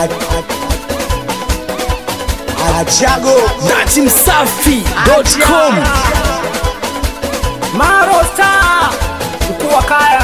Achago datimsafi.com Marosta mkuu wa kaya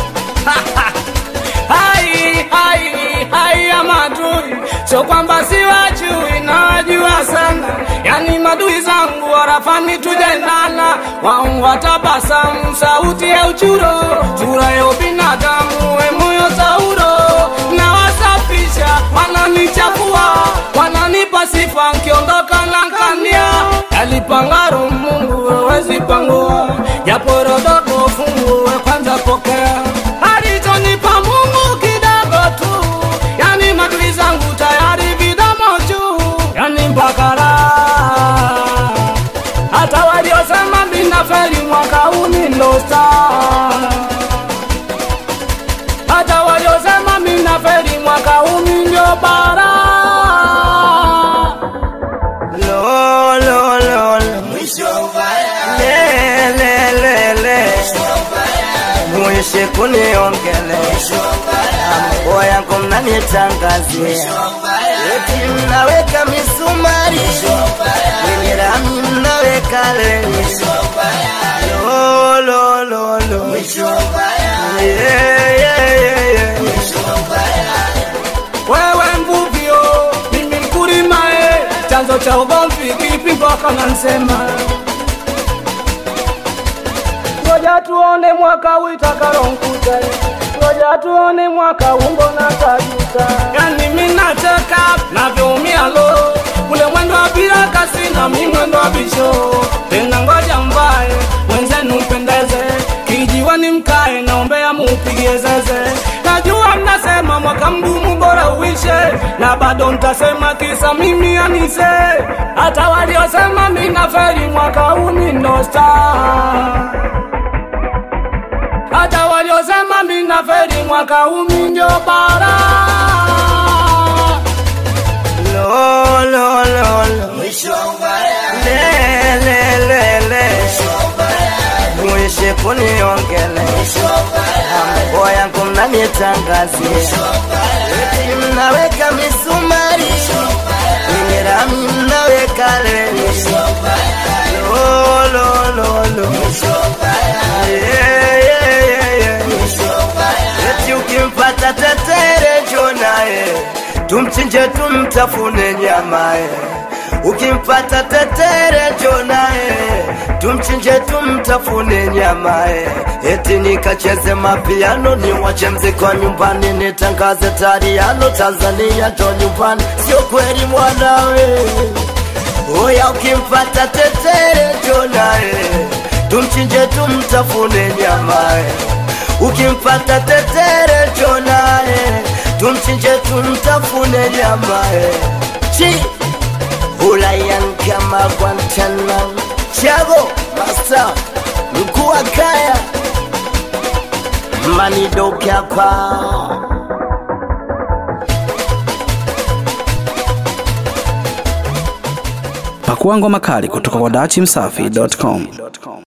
hai hai hai ya madui, sio kwamba siwajui, nawajua sana. Yani madui zangu warafani tujendana, waungu watabasamu, sauti ya uchuro, sura ya ubinadamu, we moyo sauro, na wasafisha, wananichafua, wananipa sifa, nkiondoka na nkania, yalipangaro Mungu wewezi pangua, japo rodogo fungu we kwanza pokea, alichonipa Mungu kidogo tu, yani madui zangu tayari vidamo juu, yani mpaka raha hata waliosema mina feri mwaka huu ni ndo star. Hata waliosema mina feri mwaka huu mi ndio bara. Lo, lo, lo, lo. Le, le, le, le. Mwishe kuniongele mambo yangu mnanitangazia eti mnaweka misumari kwenye rami mnaweka leni lo, lo, lo, lo. Yeah, yeah, yeah, yeah. Wewe mvuvio, mimi mkulima eh, chanzo cha ugomvi kipi mpaka nansema Ngoja tuone mwaka utakalonkuta, ngoja tuone mwaka umbo na tajuta. Yani mimi nataka navyoumia lo, ule mwendo wa bila kasi na mimi mwendo wa bisho. Tena ngoja mbaye mwenzenu mpendeze, kijiwani mkae, naombea mupigie zeze. Najua mnasema mwaka mgumu bora uishe, na bado ntasema kisa mimi anise. Hata waliosema mimi naferi mwaka huu ni ndo star hata waliosema mina feri mwaka huu mi ndio bara. Lo, lo, lo, lo. Le, le, le, le. Mwishe kuniongele mambo yangu mnanitangazia eti mnaweka misumari kwenye rami mnaweka leni lo, lo, lo, lo. Yeah, yeah, yeah, yeah. eti ukimpata tetere jo naye tumchinje tumtafune nyamaye ukimpata tetere jo naye tumchinje tumtafune nyamaye eti nikacheze mapiano niwache mziki wa nyumbani nitangaze tariano tanzania jo nyumbani sio kweli mwanawe Oya ukimpata tetere jo naye tumchinje tumtafune nyamaye ukimpata tetere jo naye tumchinje tumtafune nyamaye chi ulayan kama Guantanamo Chago Masta mkuu wa kaya manidoke hapa pakua ngoma kali kutoka kwa datimsafi.com